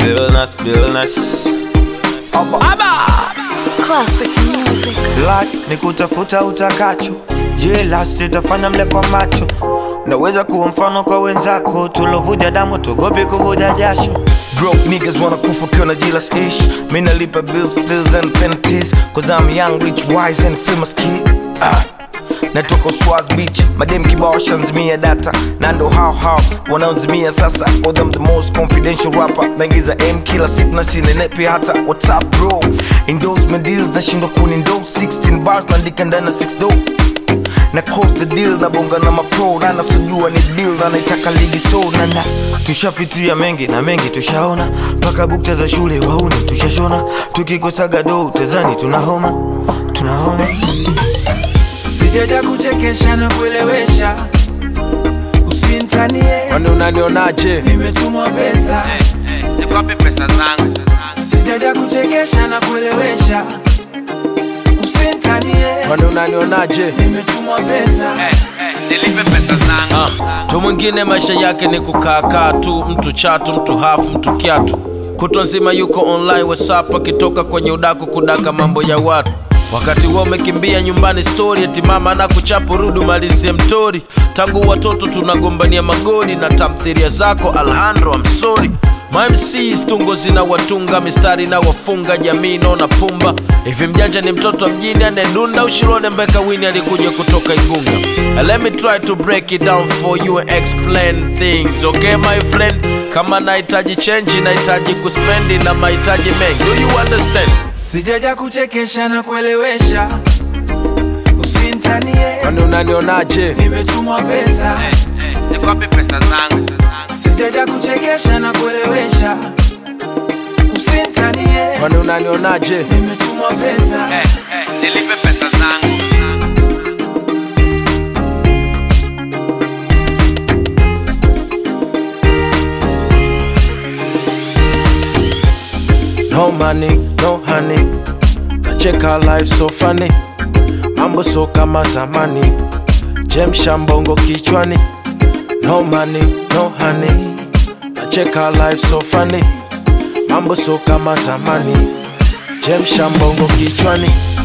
Billness, Billness. Aba, aba. Classic music. Lot ni kutafuta utakacho, jealous itafanya mle kwa macho. Naweza kuwa mfano kwa wenzako, tulovuja damu tugopi kuvuja jasho. Broke niggas wanna kufa ukiwa na jealous ish. Mimi nalipa bills, bills and penalties, cause I'm young, rich, wise and famous kid. Ah. natoka Swaz Beach, madem kibao washanzimia data na ndo hao hao wanaozimia sasa, cause I'm the most confidential rapper. Naingiza M kila siku na sinenepi hata WhatsApp bro, endorsement deals nashindwa kunindose 16 bars naandika ndani na 6 do na close the deal na bonga na mapro na nasijua ni deal na naitaka ligi so na na tushapitia mengi na mengi tushaona mpaka bukta za shule wauni tushashona tukikosaga do tezani tunahoma tunahoma sijaja kuchekesha na kuelewesha usintanie kwani unanionaje nimetumwa pesa Zikwapi pesa zangu? sijaja kuchekesha na kuelewesha usintanie kwani unanionaje nimetumwa pesa Nilipe pesa zangu. mtu mwingine maisha yake ni kukaakaa tu mtu chatu mtu hafu mtu kiatu kutwa nzima yuko online whatsapp akitoka kwenye udaku kudaka mambo ya watu wakati huo umekimbia nyumbani story eti mama na kuchapo rudi umalizie mtori tangu watoto tunagombania magoli na tamthiria zako alhandro amsori mamcs tungo zina watunga mistari na wafunga jamii naona pumba hivi mjanja ni mtoto wa mjini anedunda ushirone mbeka wini alikuja kutoka igunga And let me try to break it down for you and explain things okay my friend kama nahitaji chenji nahitaji kuspendi na mahitaji mengi do you understand sijaja kuchekesha na kuelewesha usintanie kwani unanionaje nimetumwa pesa Zikwapi pesa zangu? sijaja kuchekesha na kuelewesha usintanie kwani unanionaje nimetumwa pesa Nilipe pesa zangu. no money no honey nacheka life so funny mambo so kama zamani jemsha mbongo kichwani no money no honey nacheka life so funny mambo so kama zamani jemsha mbongo kichwani